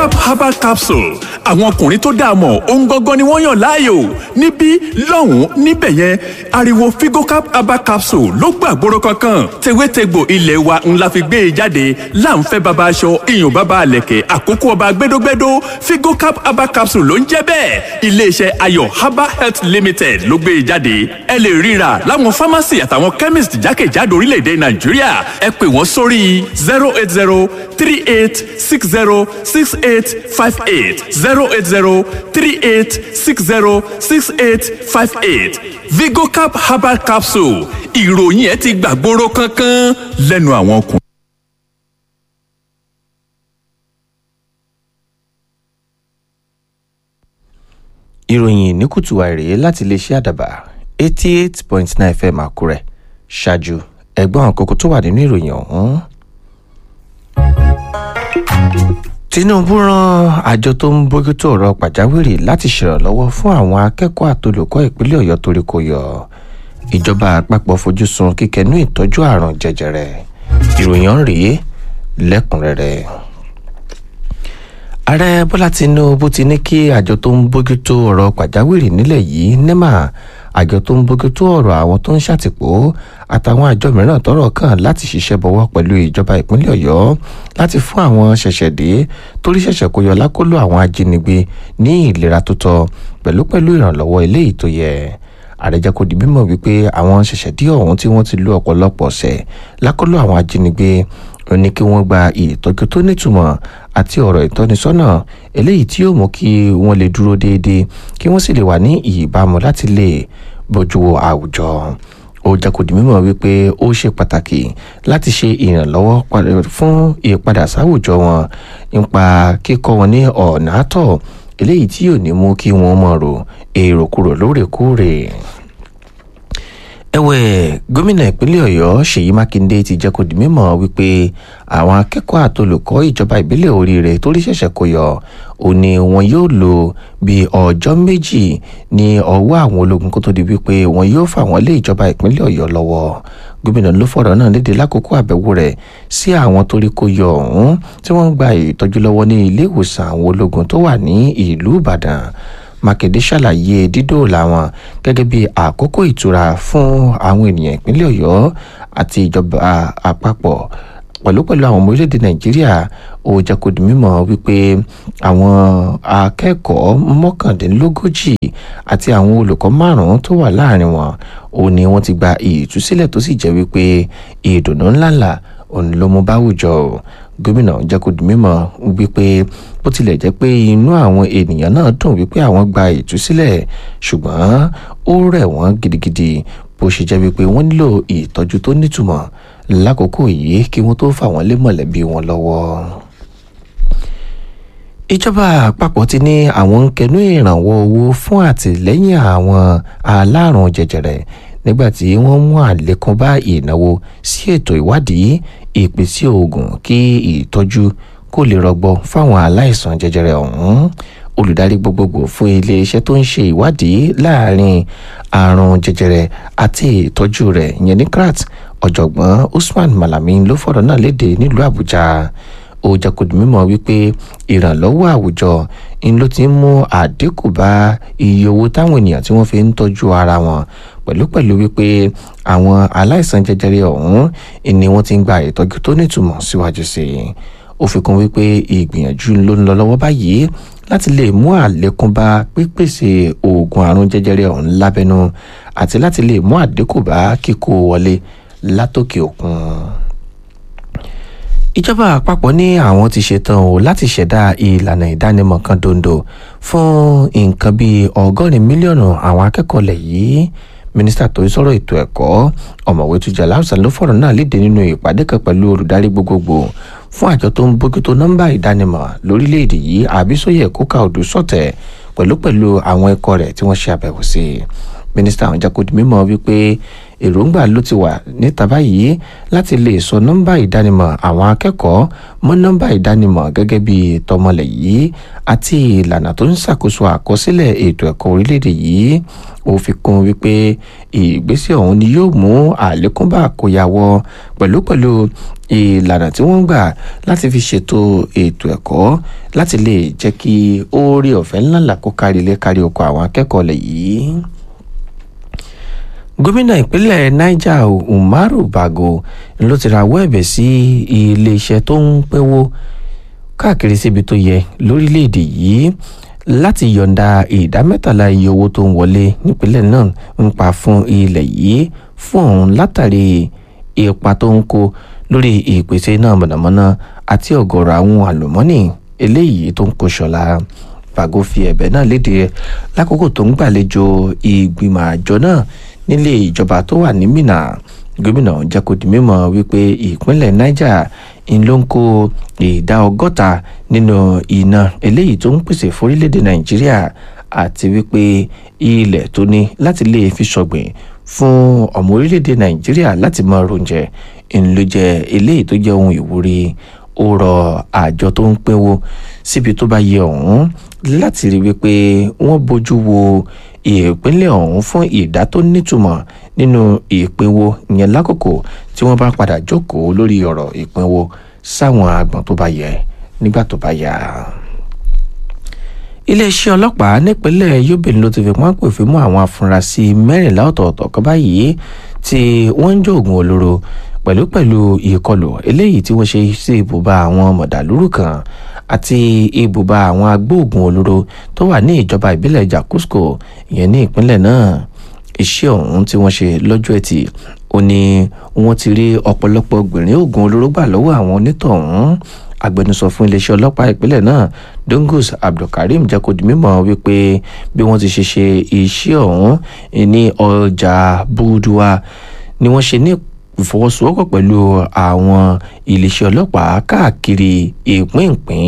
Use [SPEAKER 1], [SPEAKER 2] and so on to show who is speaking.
[SPEAKER 1] vigocap herbal capsule àwọn ọkùnrin tó dáa mọ̀ ohun gangan ni wọ́n yàn láàyò níbí lọ́hùn-ún níbẹ̀ yẹn ariwo vigocap herbal capsule ló gbàgbóró kankan tewétegbò ilé wa ńlá fi gbé e jáde láǹfẹ́ baba aṣọ iyùn baba àlẹ̀kẹ̀ àkókò ọba gbẹdógbẹdó vigocap herbal capsule ló ń jẹ́ bẹ́ẹ̀ iléeṣẹ́ ayọ̀ herbal health limited ló gbé e jáde ẹ lè ríra láwọn pharmacy àtàwọn chemist jákèjádò orílẹ̀-èdè nàìjíríà ẹ pè wọ́n sórí zero eight zero three eight six zero six eight five eight zero eight zero three eight six zero six eight five eight vigocap herbal capsule ìròyìn ẹ ti gbàgbóró kankan lẹ́nu àwọn ọkùnrin.
[SPEAKER 2] ìròyìn ní kùtù àìrè láti iléeṣẹ́ àdàbà eighty eight point nine fm àkúrẹ́ ṣáájú ẹ̀gbọ́n àkókò tó wà nínú ìròyìn ọ̀hún. tinubu rán àjọ tó ń bójútó ọ̀rọ̀ pàjáwìrì láti ṣèrànlọ́wọ́ fún àwọn akẹ́kọ̀ọ́ àtolùkọ́ ìpínlẹ̀ ọ̀yọ́ torí kò yọ ìjọba àpapọ̀ fojú sun kíkẹnú ìtọ́jú àrùn jẹjẹrẹ ìròyìn ọ̀hún rèé lẹ́kùnrẹ́rẹ́ ààrẹ bọ́lá tinubu ti ní kí àjọ tó ń bójútó ọ̀rọ̀ pàjáwìrì nílẹ̀ yìí nema àjọ tó ń bójútó ọ̀rọ̀ àwọn tó ń ṣàtìpó àtàwọn àjọ mìíràn tọ́rọ̀ kàn láti ṣiṣẹ́ bọ̀wọ́ pẹ̀lú ìjọba ìpínlẹ̀ ọ̀yọ́ láti fún àwọn ṣẹ̀ṣẹ̀dé torí ṣẹ̀ṣẹ̀ kó yọ lákòlò àwọn ajínigbé ní ìlera tó tọ́ pẹ̀lú pẹ̀lú ìrànlọ́wọ́ eléyìí tó yẹ ààrẹ jẹ́ kó di mímọ̀ wípé àwọn ṣẹ̀ṣẹ̀dé ọ̀hún tí wọ́n ti lo ọ̀pọ̀lọpọ̀ ọ̀sẹ̀ lákòlò àwọn ajínigbé ó ní kí wọ́n gba ìtọ́jú tó nítumọ̀ àti ọ̀rọ̀ ìtọ́nisọ́nà eléyìí tí yóò mú kí wọ́n lè dúró déédéé kí wọ́n sì lè wà ní ìbámu láti lè bójú wo àwùjọ ó jẹ́ kó di mímọ̀ wípé ó ṣe pàtàkì láti ṣe ìrànlọ́wọ́ fún ìpadà sáwùjọ wọn nípa kíkọ́ wọn ní ọ̀nà àtọ̀ eléyìí tí yóò ní mú kí wọ́n mọ̀ rò èrò kúrò lóòrèkóòrè ẹ̀wẹ̀ gómìnà ìpínlẹ̀ ọ̀yọ́ ṣèyí mákindé ti jẹ́ kó di mímọ̀ wípé àwọn akẹ́kọ̀ọ́ àtolùkọ́ ìjọba ìbílẹ̀ oríire torí ṣẹ̀ṣẹ̀ kó yọ ó ní wọn yóò lò bí ọjọ́ méjì ní ọwọ́ àwọn ológun kó tó di wípé wọn yóò fà wọ́n lé ìjọba ìpínlẹ̀ ọ̀yọ́ lọ́wọ́ gómìnà ló fọ̀rọ̀ náà léde lákòókò àbẹ̀wò rẹ̀ sí àwọn torí kó yọ ọ̀hún tí wọ́n ń gba ìtọ́jú lọ́wọ́ ní ilé ìwòsàn àwọn ológun tó wà ní ìlú ìbàdàn mákindé ṣàlàyé dídòòlà wọn gẹ́gẹ́ bí àkókò ìtura fún àwọn ènìyàn ìpínlẹ̀ ọ̀yọ́ àti ìjọba àpapọ̀ pẹ̀lú pẹ̀lú àwọn ọmọ orílẹ̀-èdè nàìjíríà ó jẹ́ kó di mímọ̀ wípé àwọn akẹ́kọ̀ọ́ mọ́kàndínlógójì àti àwọn olùkọ́ márùn-ún tó wà láàrin wọn ó ní wọ́n ti gba ìtúsílẹ̀ tó sì jẹ́ wípé ìdùnnú ńláńlá òun ló mú báwùjọ gómìnà jẹ́ kó di mímọ̀ wípé bó tilẹ̀ jẹ́ pé inú àwọn ènìyàn náà dùn wípé àwọn gba ìtúsílẹ̀ ṣùgbọ́n ó rẹ̀ wọ́n gidigidi bó ṣe jẹ́ wípé wọ́n nílò ìtọ́jú tó nítumọ̀ lákòókò yìí kí wọ́n tó fà wọ́n lé mọ̀lẹ́bí wọn lọ́wọ́ ìjọba àpapọ̀ ti ní àwọn ń kẹnu ìrànwọ́ owó fún àtìlẹ́yìn àwọn alárùn jẹjẹrẹ nígbà tí wọ́n mú àlékún bá ìnáwó sí ètò ìwádìí ìpèsè oògùn kí ìtọ́jú kó lè rọgbọ fáwọn aláìsàn jẹjẹrẹ ọ̀hún olùdarí gbogbogbò fún iléeṣẹ́ tó ń ṣe ìwádìí láàrin àrùn jẹjẹrẹ àti ìtọ́jú rẹ̀ ìyẹn ní krat ọ̀jọ̀gbọ́n usman malami ló fọ̀rọ̀ náà léde nílùú àbújá ó jẹ́ kó di mímọ̀ wípé ìrànlọ́wọ́ àwùjọ ń ló ti ń mú àdínkù bá iye owó táwọn ènìyàn tí wọ́n fi ń tọ́jú ara wọn pẹ̀lúpẹ̀lú wípé àwọn aláìsàn jẹjẹrẹ ọ̀hún ni wọ́n ti ń gba ìtọ́jú tó nítumọ̀ síwájú sí i ó fi kún wípé ìgbìyànjú ló ń lọ lọ́wọ́ báyìí láti lè mú àlékún bá pípèsè oògùn àrùn jẹjẹrẹ ọ̀hún lábẹ́nú àti láti lè mú àdínkù bá kíkó wọlé látòkè òkun ìjọba àpapọ̀ ní àwọn ti ṣetán o láti ṣẹ̀dá ìlànà ìdánimọ̀ kan dondo fún nǹkan bíi ọgọ́rin mílíọ̀nù àwọn akẹ́kọ̀ọ́ lẹ̀ yìí mínísítà tó ń sọ̀rọ̀ ètò ẹ̀kọ́ ọ̀mọ̀wé tujà láwùsàn ló fọ̀rọ̀ náà léde nínú ìpàdé kan pẹ̀lú olùdarí gbogbogbò fún àjọ tó ń bójútó nọ́mbà ìdánimọ̀ lórílẹ̀‐èdè yìí àbísóyè kóka odù sọ̀tẹ̀ pẹ̀lú pẹ̀lú àwọn ikọ̀ rẹ̀ tí wọ́n ṣe àbẹ̀wò sí mínísítà àwọn jákòdì mímọ́ wípé èròǹgbà ló ti wà níta báyìí láti lè sọ nọ́mbà ìdánimọ̀ àwọn akẹ́kọ̀ọ́ mọ́ nọ́mbà ìdánimọ̀ gẹ́gẹ́ bí tọmọlẹ̀ yìí àti ìlànà tó ń ṣàkóso àkọsílẹ̀ ètò ẹ̀kọ́ orílẹ̀-èdè yìí ó fi kún wípé ìgbésẹ̀ ọ̀hún ni yóò mú àlékún bá àkóyawọ́ pẹ̀lúpẹ̀lú ìlànà tí wọ́n ń gbà láti fi ṣètò ètò ẹ̀kọ́ láti lè jẹ́ kí oore ọ̀fẹ́ ńláńlá kó kárí ilé kárí oko àwọn akẹ́kọ̀ọ́ lẹ̀ yìí gómìnà ìpínlẹ̀ niger umaru bago ló ti rawọ́ ẹ̀bẹ̀ sí iléeṣẹ́ tó ń pínwó káàkiri síbi tó yẹ lórílẹ̀‐èdè yìí láti yọ̀ǹda ìdá mẹ́tàlá iye owó tó ń wọlé nípínlẹ̀ náà ń pa fún ilẹ̀ yìí fún òun látàrí ipa tó ń kó lórí ìpèsè náà mọ̀nàmọ́ná àti ọ̀gọ̀rọ̀ àwọn àlùmọ́nì eléyìí tó ń kó ṣọ̀la bago fi ẹ̀bẹ̀ náà léde lákòókò tó ń gbàlejò ìgbìmọ̀ àjọ náà nílé ìjọba tó wà ní Minna gómìnà jẹ́ kó di mímọ̀ wípé ìpínlẹ̀ Niger ń ló ń kó ìdá ọgọ́ta nínú iná eléyìí tó ń pèsè fórílẹ̀-èdè Nàìjíríà àti wípé ilẹ̀ tó ní láti lè fi ṣọ̀gbìn fún ọmọ orílẹ̀-èdè Nàìjíríà láti máa ronjẹ ń ló jẹ́ eléyìí tó jẹ́ ohun ìwúrí ó rọ àjọ tó ń pínwó síbi tó bá yẹ ọ̀hún láti rí wípé wọ́n bójú wo ìpínlẹ̀ ọ̀hún fún ìdá tó nítumọ̀ nínú ìpínwó ìyẹn lákòókò tí wọ́n bá padà jókòó lórí ọ̀rọ̀ ìpínwó sáwọn àgbọ̀n tó bá yẹ nígbà tó bá yá. iléeṣẹ́ ọlọ́pàá nípínlẹ̀ Yobe ló ti fi pọ́n pè fún mú àwọn afurasí mẹ́rìnlá ọ̀tọ̀ọ̀tọ̀ kan báyìí tí wọ́n ń jó oògùn olóró pẹ̀lú pẹ̀lú ìkọlù eléyìí tí wọ́n ṣe sí ibùba àwọn mọ̀dàlúrù kan àti ibùba àwọn agbóògùn olóró tó wà ní ìjọba ìbílẹ̀ Jakusko ìyẹn ní ìpínlẹ̀ náà iṣẹ́ ọ̀hún tí wọ́n ṣe lọ́jọ́ ẹtì ó ní wọ́n ti rí ọ̀pọ̀lọpọ̀ gbìnrín oògùn olóró gbà lọ́wọ́ àwọn onítọ̀hún agbẹnusọ fún iléeṣẹ́ ọlọ́pàá ìpínlẹ̀ náà Dongus Abdulkareem jẹ́ kó di mímọ̀ wípé bí wọ́n ti ṣe ṣe iṣẹ́ ọ̀hún ní ọjà Buduwa ni wọ́n ṣe ní ìfọwọ́sowọ́pọ̀ pẹ̀lú àwọn iléeṣẹ́ ọlọ́pàá káàkiri ìpínpín